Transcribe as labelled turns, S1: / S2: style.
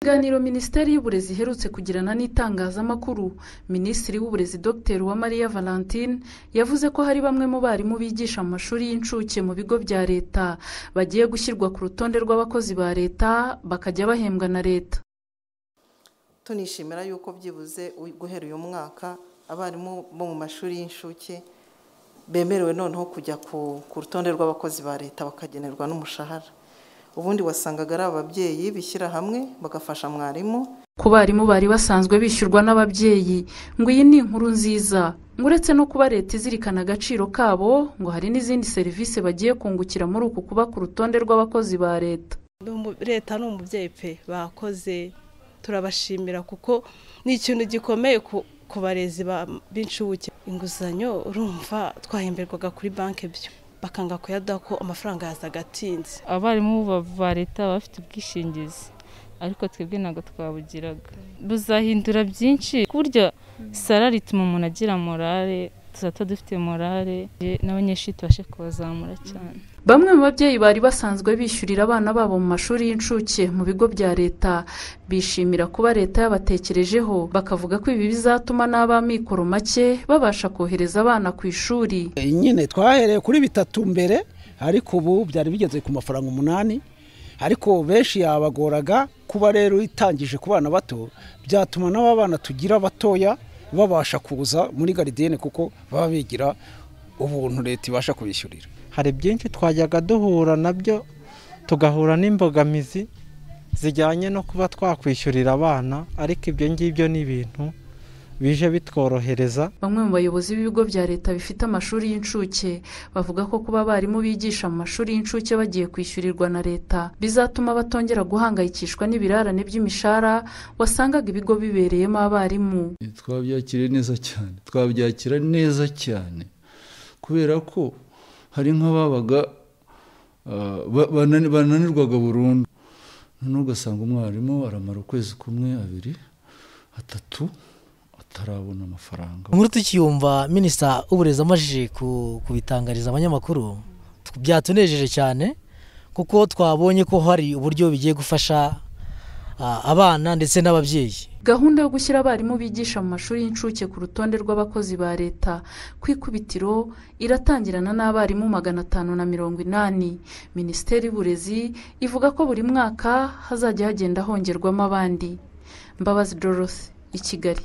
S1: Mu kiganiro Minisiteri y'Uburezi iherutse kugirana n'itangazamakuru Minisitiri w'Uburezi Dr Uwamariya Valentine yavuze ko hari bamwe mu barimu bigisha mu mashuri y'incuke mu bigo bya Leta bagiye gushyirwa ku rutonde rw'abakozi ba Leta bakajya bahembwa na Leta
S2: tunishimira yuko byibuze guhera uyu mwaka abarimu bo mu mashuri y'incuke bemerewe noneho kujya ku rutonde rw'abakozi ba Leta bakagenerwa n'umushahara ubundi wasangaga ari ababyeyi bishyira hamwe bagafasha mwarimu
S1: ku barimu bari basanzwe bishyurwa n'ababyeyi ngo iyi ni inkuru nziza ngo uretse no kuba leta izirikana agaciro kabo ngo hari n'izindi serivisi bagiye kungukira muri uku kuba ku rutonde rw'abakozi ba leta
S3: leta ni umubyeyi pe bakoze turabashimira kuko ni ikintu gikomeye ku barezi b'incuke inguzanyo urumva twahemberwaga kuri banki byo bakanga kuyaduha ko amafaranga yazaga atinze
S4: abarimu ba leta baba bafite ubwishingizi ariko twebwe ntabwo twabugiraga buzahindura byinshi ku buryo sara rituma umuntu agira morale tuzaba dufite morale n'abanyeshuri tubashe kubazamura cyane
S1: bamwe mu babyeyi bari basanzwe bishyurira abana babo mu mashuri y'incuke mu bigo bya leta bishimira kuba leta yabatekerejeho bakavuga ko ibi bizatuma n'ab'amikoro make babasha kohereza abana ku ishuri
S5: nyine twahereye kuri bitatu mbere ariko ubu byari bigeze ku mafaranga umunani ariko benshi yabagoraga kuba rero itangije ku bana bato byatuma n'aba bana tugira batoya babasha kuza muri garidiyene kuko baba bigira ubuntu leta ibasha kubishyurira
S6: hari byinshi twajyaga duhura nabyo tugahura n'imbogamizi zijyanye no kuba twakwishyurira abana ariko ibyo ngibyo ni ibintu bije bitworohereza
S1: bamwe mu bayobozi b'ibigo bya leta bifite amashuri y'incuke bavuga ko kuba abarimu bigisha mu mashuri y'incuke bagiye kwishyurirwa na leta bizatuma batongera guhangayikishwa n'ibirarane by'imishahara wasangaga ibigo bibereyemo abarimu
S7: twabyakiriye neza cyane twabyakira neza cyane kubera ko hari nk'ababaga bananirwaga burundu noneho ugasanga umwarimu aramara ukwezi kumwe abiri atatu atarabona amafaranga
S8: inkuru tukiyumva minisita w'uburezi amajije kubitangariza abanyamakuru byatunejeje cyane kuko twabonye ko hari uburyo bigiye gufasha abana ndetse n'ababyeyi
S1: gahunda yo gushyira abarimu bigisha mu mashuri y'incuke ku rutonde rw'abakozi ba leta ku ikubitiro iratangirana n'abarimu magana atanu na mirongo inani minisiteri y'uburezi ivuga ko buri mwaka hazajya hagenda hongerwamo abandi mbabazi dorothy i kigali